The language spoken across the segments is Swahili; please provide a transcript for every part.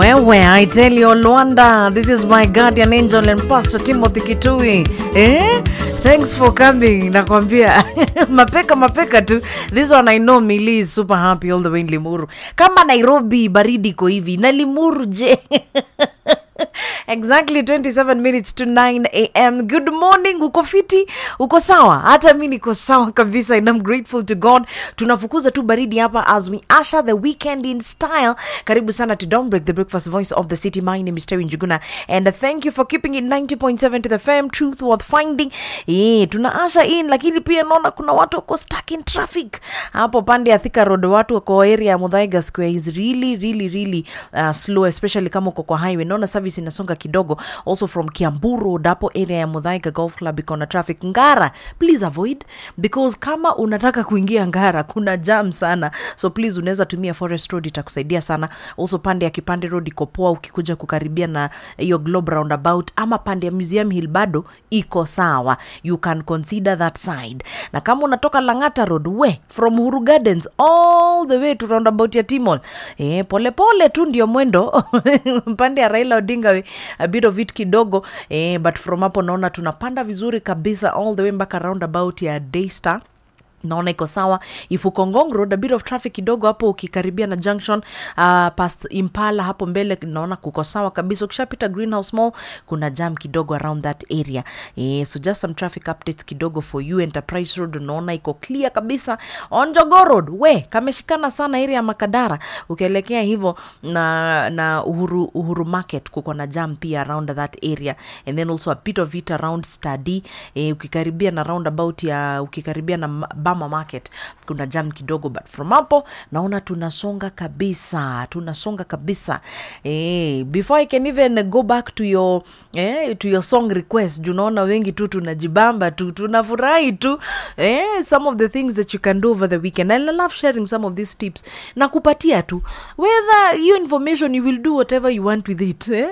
Wewe, I tell you, Luanda, this is my guardian angel and Pastor Timothy Kitui. Eh? Thanks for coming. Nakwambia mapeka mapeka tu. This one I know Mili is super happy all the way in Limuru. Kama Nairobi baridi iko hivi na Limuru je? exactly 27 minutes to 9 am good morning uko fiti uko sawa hata mi niko sawa kabisa and I'm grateful to god tunafukuza tu baridi hapa as we usher the weekend in style karibu sana to Don't break the breakfast voice of the city my name is Terry Njuguna and uh, thank you for keeping it 90.7 to the fam truth worth finding eh tuna usher in lakini pia naona kuna watu wako stuck in traffic hapo pande ya Thika road watu wako area ya Muthaiga square is really really really uh, slow especially kama uko kwa highway naona service inasonga kidogo also from Kiambu road hapo area ya Muthaiga golf club iko na traffic Ngara please avoid because kama unataka kuingia Ngara kuna jam sana so please unaweza tumia forest road itakusaidia sana also pande ya Kipande road iko poa ukikuja kukaribia na hiyo globe roundabout ama pande ya museum hill bado iko sawa you can consider that side na kama unatoka Lang'ata road we from Uhuru Gardens all the way to roundabout ya Timol eh, pole pole tu ndio mwendo pande ya Raila Odinga we, a bit of it kidogo eh, but from hapo naona tunapanda vizuri kabisa all the way mpaka roundabout ya Daystar naona iko sawa ifukongong road a bit of traffic kidogo hapo ukikaribia na junction uh, past impala hapo mbele naona kuko sawa kabisa ukishapita greenhouse mall kuna jam kidogo around that area eh, so just some traffic updates kidogo for you enterprise road unaona iko clear kabisa on Jogoo road we kameshikana sana area ya makadara ukielekea hivyo na na uhuru, uhuru market kuko na jam pia around that area and then also a bit of it around study eh, ukikaribia na roundabout ya ukikaribia na ma- bama market kuna jam kidogo but from hapo naona tunasonga kabisa tunasonga kabisa eh, before i can even go back to your eh, to your song request juu naona wengi tu tunajibamba tu tunafurahi tu eh, some of the things that you can do over the weekend and i love sharing some of these tips na kupatia tu whether hiyo information you will do whatever you want with it eh?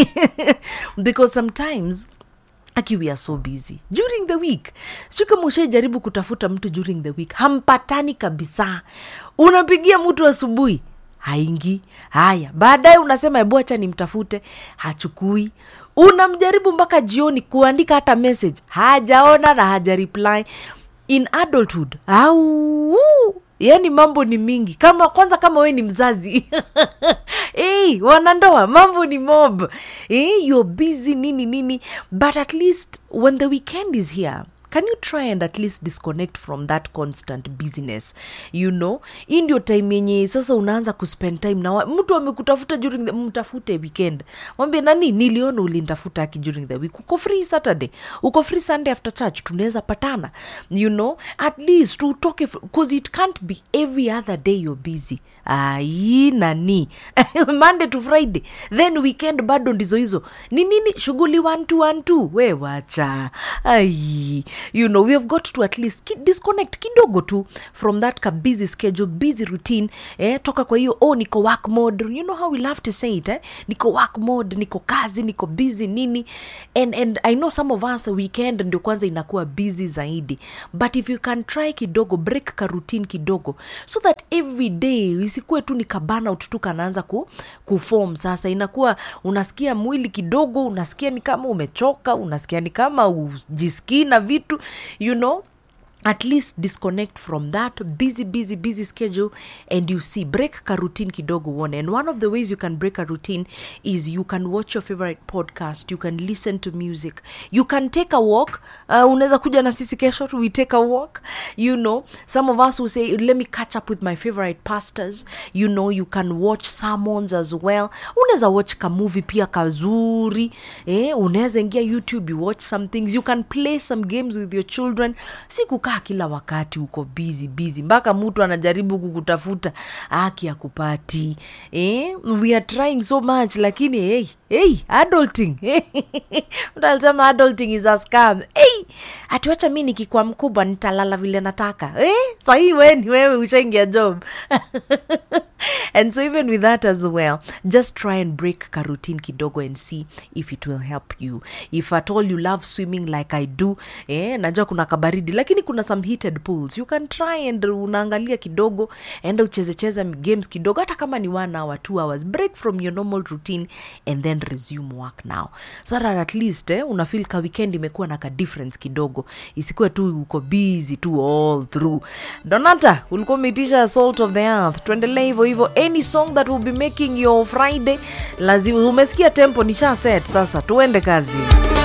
because sometimes aki we are so busy during the week sijui kama ushaijaribu kutafuta mtu during the week hampatani kabisa unapigia mtu asubuhi haingi haya baadaye unasema ebu acha nimtafute hachukui unamjaribu mpaka jioni kuandika hata message hajaona na haja reply in adulthood au yaani mambo ni mingi kama kwanza kama we ni mzazi hey, wanandoa mambo ni mob hey, you're busy nini nini but at least when the weekend is here can you try and at least disconnect from that constant business you know hii ndio time yenye sasa unaanza kuspend time na wa- mtu amekutafuta during the mtafute weekend mwambie nani niliona ulintafuta aki during the week uko free saturday uko free sunday after church tunaweza patana you know at least utoke because it can't be every other day you're busy ai nani monday to friday then weekend bado ndizo hizo ni nini shughuli one two one two we wacha ai you know we have got to at least ki disconnect kidogo tu from that ka busy schedule busy routine eh, toka kwa hiyo oh niko work mode you know how we love to say it eh? niko work mode niko kazi niko busy nini and, and i know some of us weekend ndio kwanza inakuwa busy zaidi but if you can try kidogo break ka routine kidogo so that every day isikuwe tu ni kabana ututu kanaanza ku, kuform sasa inakuwa unasikia mwili kidogo unasikia ni kama umechoka unasikia ni kama ujisikii na vitu you know at least disconnect from that busy busy busy schedule and you see break ka routine kidogo uone and one of the ways you can break a routine is you can watch your favorite podcast you can listen to music you can take a walk uh, unaweza kuja na sisi kesho we take a walk you know some of us will say let me catch up with my favorite pastors you know you can watch sermons as well unaweza watch ka movie pia kazuri eh, unaweza ingia youtube you watch some things you can play some games with your children si kukaa kila wakati uko busy busy mpaka mtu anajaribu kukutafuta aki akupati eh, we are trying so much lakini hey, hey, adulting mtu alisema adulting is a scam hey, atiwacha mi nikikuwa mkubwa nitalala vile nataka hey, sahii weni wewe ushaingia job and so even with that as well just try and break ka routine kidogo and see if it will help you if at all you love swimming like i do eh, najua kuna kabaridi lakini kuna some heated pools you can try and unaangalia kidogo enda uchezecheze games kidogo hata kama ni one hour two hours break from your normal routine and then resume work now so that at least eh, unafil ka weekend imekuwa na ka difference kidogo isikuwe tu uko busy tu all through donata ulikuwa umeitisha salt of the earth tuendelee hivyo hivyo any song that will be making your friday lazima umesikia tempo nisha set sasa tuende kazi